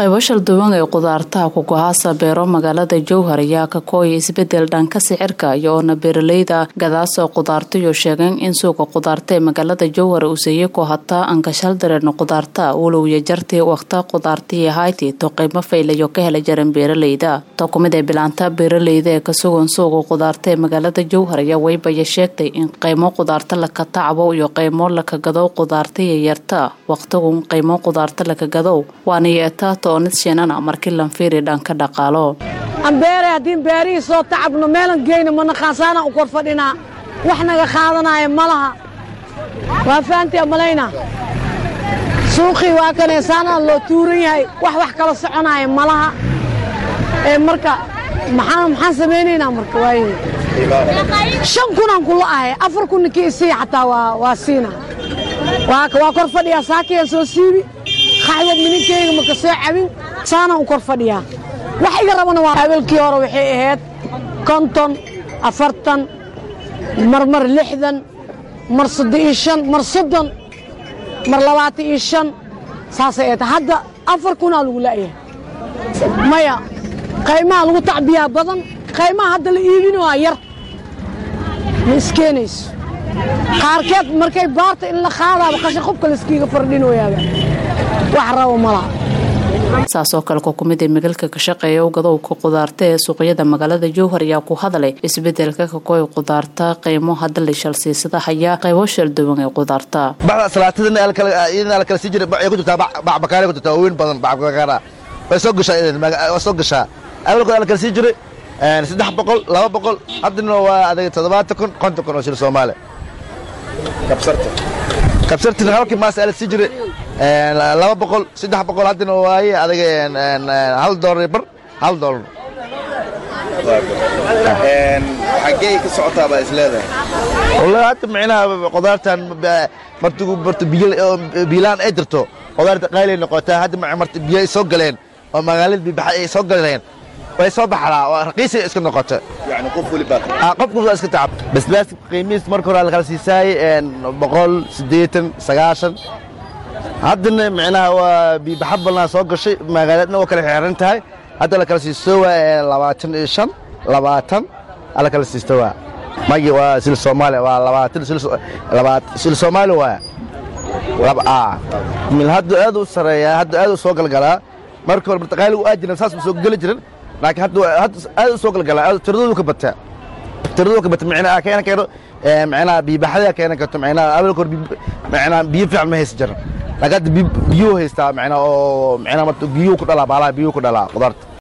qaybo shalduwan ee qudaartaha kugohaasa beero magaalada jowhar ayaa ka kooya isbedel dhanka sicirka iyoona beeraleyda gadaasoo qudaartayo sheegeen in suuqa qudaarta ee magaalada jowhar uuseye ku hataa ankashal dareerna qudaarta walowya jartii waqta qudaartii hayti to qiimo faylayo ka hela jaran beeraleyda to kumid ee bilaanta beeraleyda ee ka sugan suuqa qudaarta ee magaalada jowhar ayaa weybaya sheegtay in qiimo qudaarta laka tacbo iyo qiimo laka gadow qudaartaiyo yarta waqtigun qiimo qudaarta laka gadow waana yeetaa toonid shinana markii lanfiiri dhanka dhaqaalo ambeere haddii beerihii soo tacabno meelan geyno mana khaasaanaan u kor fadhinaa wax naga qaadanaya ma laha waa fahantii malayna suuqii waa kanee saanaa loo tuuran yahay wax wax kala soconaya ma laha ee marka maxaan maxaan samaynaynaa marka waaye shan kunaan kula ahay afar kun ninkii isii xataa waa waa siina waa waa kor fadhiyaa saakiyaan soo siibi qaxwad mininkeyga maka soo cabin saanaan u kor fadhiyaa wax iga rabana waa habelkii hore waxay ahayd konton afartan marmar lixdan mar soddon iyo shan mar soddon mar labaatan iyo shan saasay ahayd hadda afar kunaa lagu la'yahay maya qaymaha lagu tacbiyaa badan qaymaha hadda la iibinooa yar ma iskeenayso qaarkeed markay baarta in la qaadaaba qashin qubka layskiiga fardhinooyaaba wax rabo malaha saasoo kale ku kumid ee magalka ka shaqeeya gadowka qudaarta ee suuqyada magaalada jowhar ayaa ku hadlay isbedelka kakooy qudaarta qiimo hadda la shalsiisada hayaa qaybo shalduwan ee qudaarta bacda salaatadana la kala sii jiray bacay ku jirtaa bac bakaare ku jirtaa weyn badan bac bakaara way soo gashaa way soo gashaa awalkood la kala sii jiray saddex boqol laba boqol haddana waa adag toddobaatan kun konton kun oo shil soomaali kabsarta kabsartina halkii maas la sii jiray laba boqol saddex boqol haddana waaye adaga hal doolar bar hal doolar xaggee ka socotaa baa is leedahay wallahi hadda micnaha qudaartan martigu marta biilaan ay jirto qudaarta qaylay noqotaa hadda marta biyo ay soo galeen oo magaalada bibaxa ay soo galeen way soo baxdaa oo raqiisay iska noqota yani qof weli baa qof walba iska tacab basbaaska qiimihiis marka hore la kala siisaayey boqol siddeetan sagaashan haddana micnaha waa biibaxa balnaa soo gashay magaaladna waa kala xeeran tahay hadda la kala siisto waa labaatan iyo shan labaatan ala kala siisto waa magi waa sil soomaaliya waa labaatan sil soomaali waa mil hadda aad u sareeyaa hadda aad u soo galgalaa marka hore martaqaaligu aa jiran saas ma soo geli jirin laakiin hadda aad u soo galgalaa tiradoodu ka bataa tiradoodu ka bata micnaha keena keeno micnaha biibaxada keena karto micnaha awalka hore micnaha biyo fiican ma haysan jirin laakiin hadda biyuu haystaa micnaha oo micnaha marta biyuu ku dhalaa baalaha biyuu ku dhalaa qudaarta